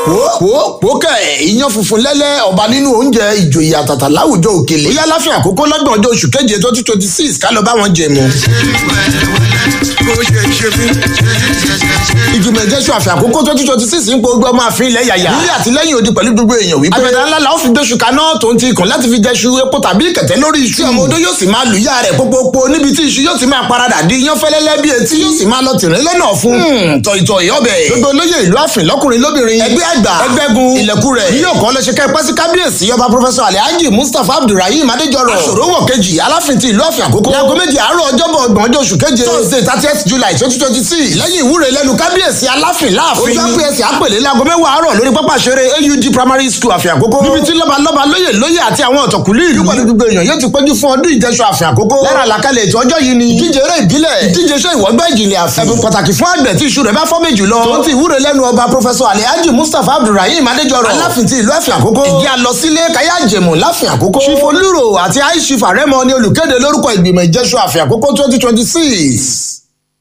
wo wo kẹ iyán funfun lẹ́lẹ́ ọba nínú oúnjẹ ìjòyè àtàtà láwùjọ òkèlè ó yá láfíà àkókò lọ́gbọ̀n ọjọ́ oṣù keje twenty twenty six ká lọ bá wọn jẹ mọ́. ìjùmọ̀ ìjẹ́sù àfẹ́ àkókò twenty twenty six ń pe ogbó ọmọ àfin ilẹ̀ yàyà nílé àtìlẹ́yìn odi pẹ̀lú gbogbo èèyàn wípé àgbẹ̀dá ńlá la ó fi gbéṣu kaná tó ń ti ikùn láti fi jẹṣu epo tàbí kẹ̀tẹ́ lórí iṣu tí ọmọ odó yóò sì máa lù yá rẹ̀ pópópó níbi tí iṣu yóò ti máa paradà di iyán fẹ́lẹ́lẹ́ bí etí yóò sì máa lọ tìrín lọ́nà fún tọ̀ìtọ̀ ìyọ́bẹ̀ gbogbo olóyè ìlú àfin lọ́kùnrin lóbìnrin ẹgbẹ́ àgbà ẹgbẹ́gun ilẹ̀kùn rẹ̀ yíyọ̀ kọ́ lọ́sẹ̀ kẹ́ pẹ́sí kábíyèsí ọba pọfẹsọ alhaji mustapha abdulrahim adéjọrọ aṣòrówọ̀ kejì aláfin ti ìlú àfin àkókò láago méjì àárọ̀ ọjọ́bọ̀ ọgbọ̀n ọjọ́ oṣù keje thursday thirtieth july twenty twenty six lẹ́yìn ìwúre lẹ́nu kábíyèsí aláfin láàfin ojú àpèyẹsì àpèlé láago mẹ́wàá àárọ̀ lórí pápá ṣeré aud primary school àfin àkókò níbi tí lọ́balọ́ba lóyè lóyè àti àwọn ọ̀tọ̀kùlú ìlú pẹ̀lú gbogbo èèyàn yóò ti péjú fún ọdún ìjẹsọ àfin àkókò lára àlàkalẹ̀ ètò ọjọ́ yìí ni ìdíje eré ìbílẹ̀ ìdíje iṣẹ́ ìwọ́gbẹ́ ìjìnlẹ̀ àfin ẹ̀bùn pàtàkì fún àgbẹ̀ tí iṣu rẹ̀ bá fọ́ méjì lọ tó ti ìwúre lẹ́nu ọba pọfẹsọ alhaji mustapha abdulrahim adéjọrọ aláfin ti ìlú àfin àkókò ìdí alọsílẹ̀ káyà jẹ̀mọ̀ láfin àkókò chief olúro àti aishif àrẹ́mọ ni olùkéde lórúkọ ìgbìmọ̀ ìjẹsọ àfin àkókò twenty twenty six.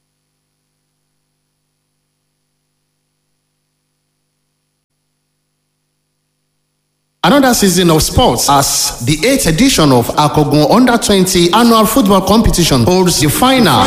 Another season of sports as the 8th edition of Akogun Under 20 annual football competition holds the final.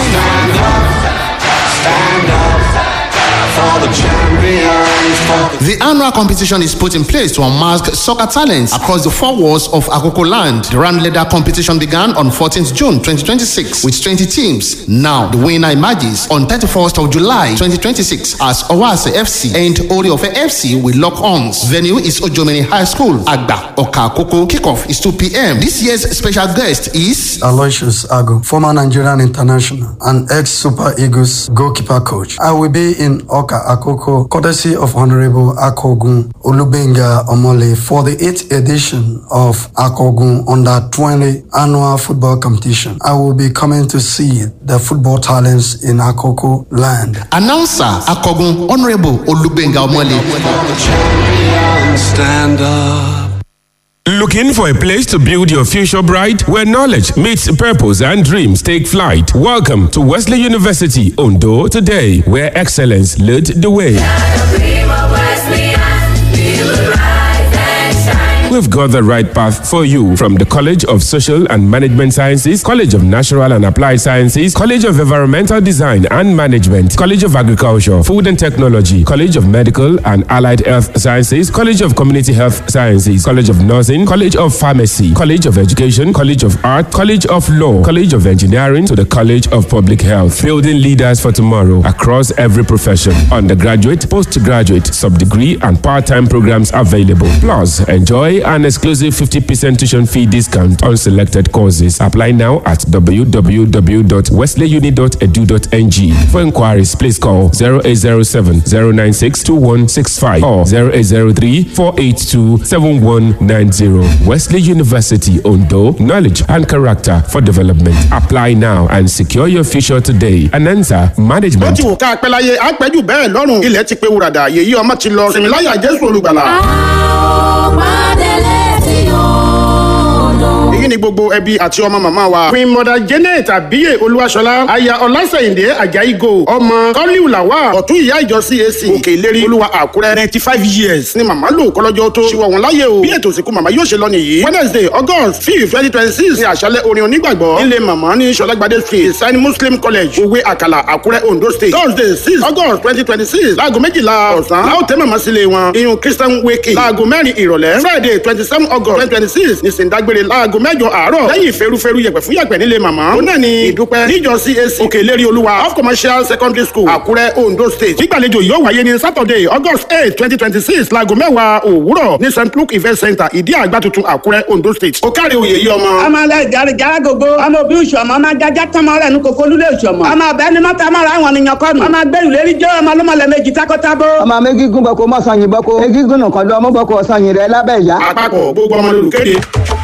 The annual competition is put in place to unmask soccer talents across the four walls of Akoko land. The round leader competition began on 14th June 2026 with 20 teams. Now, the winner emerges on 31st of July 2026 as Owase FC and Oriofe FC will lock arms. Venue is Ojomeni High School, Agba, Oka Akoko. Kickoff is 2 p.m. This year's special guest is Aloysius Ago, former Nigerian international and ex-Super Eagles goalkeeper coach. I will be in Oka Akoko, courtesy of Honorable Akogun Olubenga Omole for the 8th edition of Akogun Under 20 annual football competition. I will be coming to see the football talents in Akoko land. announcer Akogun Honorable Olubenga Omole. Stand up. Looking for a place to build your future bright where knowledge meets purpose and dreams take flight? Welcome to Wesley University Ondo today, where excellence led the way. We've got the right path for you from the College of Social and Management Sciences, College of Natural and Applied Sciences, College of Environmental Design and Management, College of Agriculture, Food and Technology, College of Medical and Allied Health Sciences, College of Community Health Sciences, College of Nursing, College of Pharmacy, College of Education, College of Art, College of Law, College of Engineering to the College of Public Health, building leaders for tomorrow across every profession. Undergraduate, postgraduate, sub-degree and part-time programs available. Plus, enjoy an exclusive 50% tuition fee discount on selected courses. Apply now at www.wesleyuni.edu.ng. For inquiries, please call 0807 096 2165 or 0803 482 7190. Wesley University Ondo, knowledge and character for development. Apply now and secure your future today. Anansa bó Management. ti wù ká pẹ́ láyé á pẹ́ jù bẹ́ẹ̀ lọ́rùn ilẹ̀ ti pé wùràdà yèyí ọmọ ti lọ sinmi láyà jésù olùgbàlà. èyí ni gbogbo ẹbí àti ọmọ màmá wa. queen mother janet abiye olúwaṣọlá aya ọlásẹ̀yìndé ajayi gold ọmọ kọ́líù làwà ọ̀tún ìyá ìjọ cac òkè ìlérí olúwa àkúrẹ́ ninety five years ni màmá lò kọ́lọ́jọ́ tó ṣíwọ́ wọn láyé o bí ètò ìsìnkú màmá yóò ṣe lọ nìyí wednesday august fifth twenty twenty six ni àṣálẹ̀ orin onígbàgbọ́ nílé màmá ní sọlágbádé street sign muslim college òwe àkàlà àkúrẹ́ ondo state thursday six august twenty twenty six láago méjìlá ọ̀sán láò tẹ́ màmá sílé wọn iyun christian wake láago mẹ́rin ìrọ̀lẹ́ friday twenty seven august twenty twenty six ní sèǹdágbére láago mẹ́jọ àárọ̀ lẹ́yìn ìferúferú yẹ̀pẹ̀ fún yẹ̀pẹ̀ nílé màmá ó náà ní ìdúpẹ́ níjọ cac òkè ìlérí olúwa off commercial secondary school àkúrẹ́ ondo state gbígbàlejò yóò wáyé ní saturday august eight twenty twenty six láago mẹ́wàá òwúrọ̀ ní st luke event center ìdí àgbà tuntun àkúrẹ́ ondo state ó kárí oyè yìí ọmọ. ọmọ alẹ jari jara gogo ọmọ òbí ìṣọmọ ọmọ ajájá tọmọ rẹ ní koko lulẹ ìṣọmọ ọmọ ọbẹ ni mọta mọra àwọn ènìyàn kọnu ọmọ agbẹrù lérí jẹ ọmọ ọlọmọlẹ méjì takọtabo. ọmọ méjìgún bọkọ mọsànyìn bọkọ egígún nìkan lọ ọmọ bọkọ ọsànyìn rẹ lábẹ ìyá. àpapọ̀ gbogbo ọmọ lolùkéde.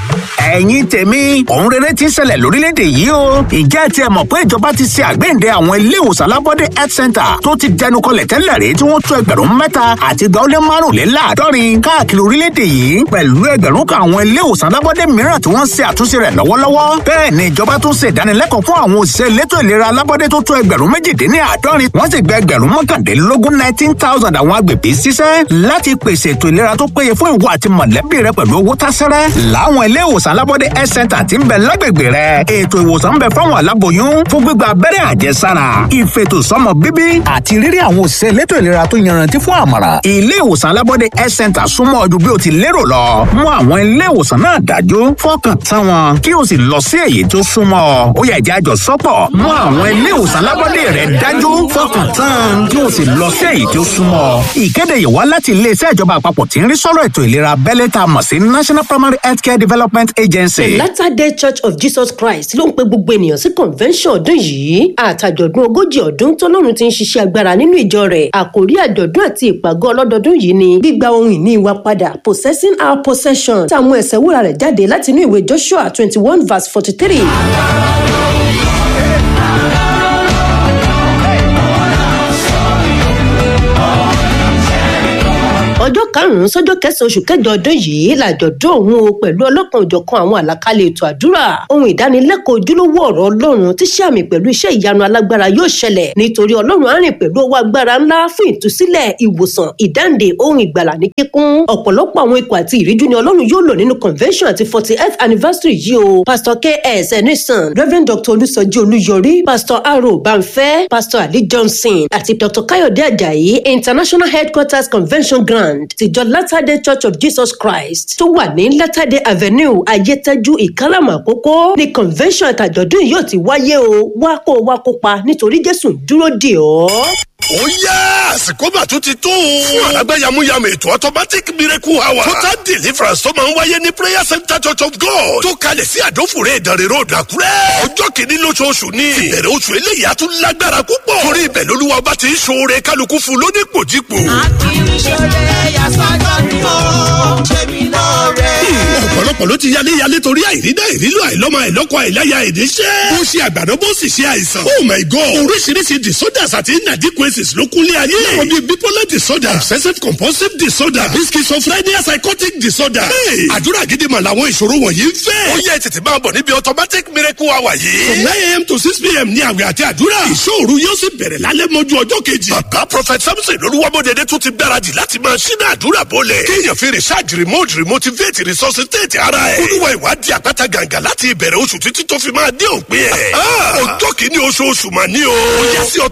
ẹ̀yin tèmi òun rere ti ń ṣẹlẹ̀ lórílẹ̀‐èdè yìí o ìjẹ́ ti ẹ̀ mọ̀ pé ìjọba ti ṣe àgbéǹde àwọn ilé ìwòsàn alábọ́dé health center tó ti dẹnu kọlẹ̀ tẹ́lẹ̀ rí tí wọ́n tó ẹgbẹ̀rún mẹ́ta àti ìgbà ó lé márùnléláàádọ́rin káàkiri orílẹ̀‐èdè yìí pẹ̀lú ẹgbẹ̀rún kan àwọn ilé ìwòsàn alábọ́dé mìíràn tí wọ́n ṣe àtúnṣe rẹ̀ lọ́wọ́lọ́wọ́ bẹ́ẹ̀ ni ìjọba tún ṣe ìdánilẹ́kọ̀ọ́ fún àwọn òṣìṣẹ́ elétò ìlera alábọ́dé tó tó ẹgbẹ̀rún méjìdínláàádọ́rin wọ́n sì gba ẹgbẹ̀rún mọ́kàndínlógún nineteen thousand àwọn agbègbè ṣiṣẹ́ láti pèsè ètò ìlera tó péye fún ìwọ àti mọ̀lẹ́bí rẹ pẹ̀lú owó tásẹ́rẹ́ láwọn ilé ìwòsàn alábọ́dé health center ti ń bẹ lágbègbè rẹ ètò ìwòsàn ń bẹ fáwọn aláboyún fún gbígba abẹ́rẹ́ àjẹsára ìfètòsọ́mọ bíbí àti rírí àwọn òṣìṣẹ́ elétò ìlera tó yanrantí fún àmọ̀ràn ilé ìwòsàn alábọ́dé health center súnmọ́ ọdún bí o ti lérò lọ mú àwọn ilé ìwòsàn náà dájú fọkàn tán wọn kí o sì lọ sí èyí tó súnmọ́ ọ ó yẹ ìjà àjọ sọ́pọ̀ mú àwọn ilé ìwòsàn alábọ́dé rẹ dájú fọkàn tán kí o sì lọ sí èyí tó súnmọ́ ọ ìkéde yìí wá láti iléeṣẹ́ ìjọba àpapọ̀ tí ń rí sọ́rọ̀ ètò ìlera abẹ́lé tá a mọ̀ sí national primary healthcare development agency. the latter day church of jesus christ ló ń pe gbogbo ènìyàn sí convention ọdún yìí àtàjọ̀dún ogójì ọdún tọ́lọ́run ti ń ṣiṣẹ́ agbára nínú ìjọ rẹ̀ àkórí àjọ̀dún àti ìpàgọ́ ọlọ́dọọdún yìí ni gbígba ohun ìní wa padà possessing our possession tá a mú ẹsẹ̀ wúrà rẹ̀ jáde láti inú ìwé joshua twenty one verse forty three. ọjọ́ karùn-ún sọ́jọ́ kẹsàn-án oṣù kẹjọ ọdún yìí làjọ̀dún òun o pẹ̀lú ọlọ́kan òjọ̀kan àwọn àlàkalẹ̀ ètò àdúrà ohun ìdánilẹ́kọ̀ọ́ ojúlówó ọ̀rọ̀ ọlọ́run tí sàmì pẹ̀lú iṣẹ́ ìyanu alágbára yóò ṣẹlẹ̀ nítorí ọlọ́run á rìn pẹ̀lú owó agbára ńlá fún ìtúsílẹ̀ ìwòsàn ìdáǹdè ohun ìgbàlà ní kíkún ọ̀pọ̀lọpọ̀ àwọn ikọ̀ àti ìríjú ni ọlọ́run yóò lò nínú convention àti forty eighth anniversary yìí o pastor ks enison reverend dr olùsọjí olúyọrí pastor aro banfẹ pastor ali johnson àti dr kayode ajayi international headquarters convention ground land tìjọ latter day church of jesus christ tó wà ní latter day avenue ayétẹ́jú ìkálàmù àkókò ní convention àtàjọ̀dún yóò ti wáyé o wá kó o wá kópa nítorí jésù ń dúró dè ọ́ ó yá àsìkò mà tún ti tó. fún àlágbá yamuyamu ètò automatic miracle hour. total deliverance tó máa ń wáyé ní prayer center church of god. tó kalẹ̀ sí àdófòrè ìdánrẹ́ road àkúrẹ́. ọjọ́ kìíní lóṣooṣù ni. ìbẹ̀rẹ̀ oṣù eléyìí á tún lágbára púpọ̀. torí ibẹ̀ lolúwa ọba ti ń ṣoore kálukú fún lónípòjípò. akíníṣẹ́lẹ̀ yasọ́jọ́ ni ó ṣe mí lóore. ọ̀pọ̀lọpọ̀ ló ti yálé yálé torí àìrídá ìrílò àìlọ́mọ àìlọ́kọ àìláya ìníṣẹ́. ó ṣe àgbàdo bó sì ṣe àìsàn. oh my god oríṣiríṣi disorders àti inadequacies ló kúnlé ayé. láwọn bíi bipolar disorder obsessive compulsive disorder àbí schizophrenia psychotic disorder. Hey, àdúrà gidi mà làwọn ìṣòro wọ̀nyí ń fẹ́. ó yẹ tètè máa bọ̀ níbi automatic miracle hour yìí. from nine a.m. to six p.m. ní àwẹ̀ àti àdúrà. ìṣòro yóò sì bẹ̀rẹ̀ lálẹ́ mọ́jú ọjọ́ kejì. bàbá prophet samson lolúwamọ́dẹ̀dẹ̀ tún ti gbáradì láti máa ṣínà àdúrà bọ́lẹ̀. kéèyàn fi research remote remotivate resuscitate ara ẹ̀. olúwa ìwádìí àpáta gàǹgà láti ìbẹ̀rẹ̀ oṣù títí tó fi máa dé òpin ẹ̀. ọjọ́ kìíní oṣooṣù mà ní o. ó yẹ sí